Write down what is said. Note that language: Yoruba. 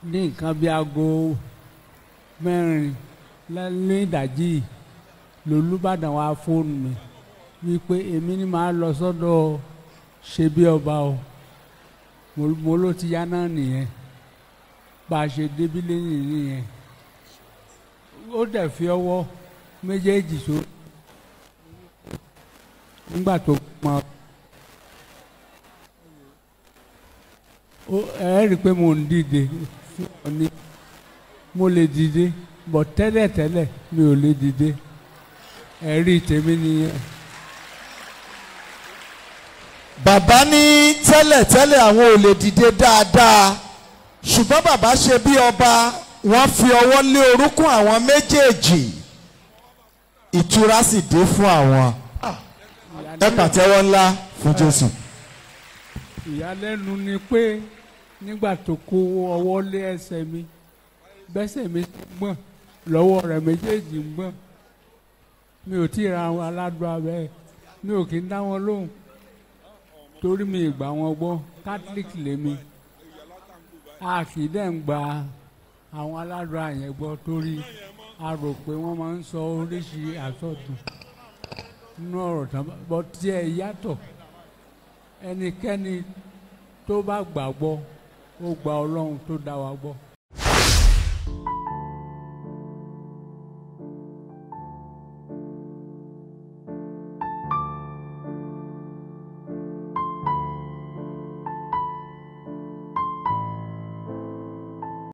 ní nǹkan bíi aago mẹ́rin lẹ́yìn ìdájí lolúbàdàn wá fóònù mi wípé èmi ni màá lọ sọ́dọ̀ ṣe bí ọba o mo- mo ló ti yá náà nìyẹn bá a ṣe débí lẹ́yìn nìyẹn ó dẹ̀ fi ọwọ́ méjèèjì so nígbà tó mọ ó ẹ rí i pé mo ń dìde fún ọ ní mo lè dìde bọ̀ tẹ́lẹ̀tẹ́lẹ̀ mi ò lè dìde ẹ̀rí tèmi nìyẹn. bàbá ní tẹ́lẹ̀tẹ́lẹ̀ àwọn ò lè dìde dáadáa ṣùgbọ́n bàbá ṣe bí ọba wọ́n fi ọwọ́ lé orúnkún àwọn méjèèjì ìtura sì dé fún àwọn ẹ pàtẹ́wọ́ ńlá fún Jésù. ìyàlẹ́nu ni pé nígbà tó kó ọwọ́ lé ẹsẹ̀ mi bẹ́sẹ̀ mi gbọ̀n lọ́wọ́ rẹ̀ méjèèjì ń gbọ̀n mi ò tí ì ra àwọn aládùn abẹ́ mi ò kí ń dá wọn lóhùn torí mi ì gbà wọn gbọ́ catholic lèmi a kì í dẹ̀ ń gba àwọn aládùn àyẹ̀ gbọ́ torí a rò pé wọ́n máa ń sọ oríṣi àsọdùn nínú ọ̀rọ̀ tán bọ́ tí ẹ yàtọ̀ ẹnikẹ́ni tó bá gbàgbọ́ ó gba ọlọ́run tó dá wa gbọ́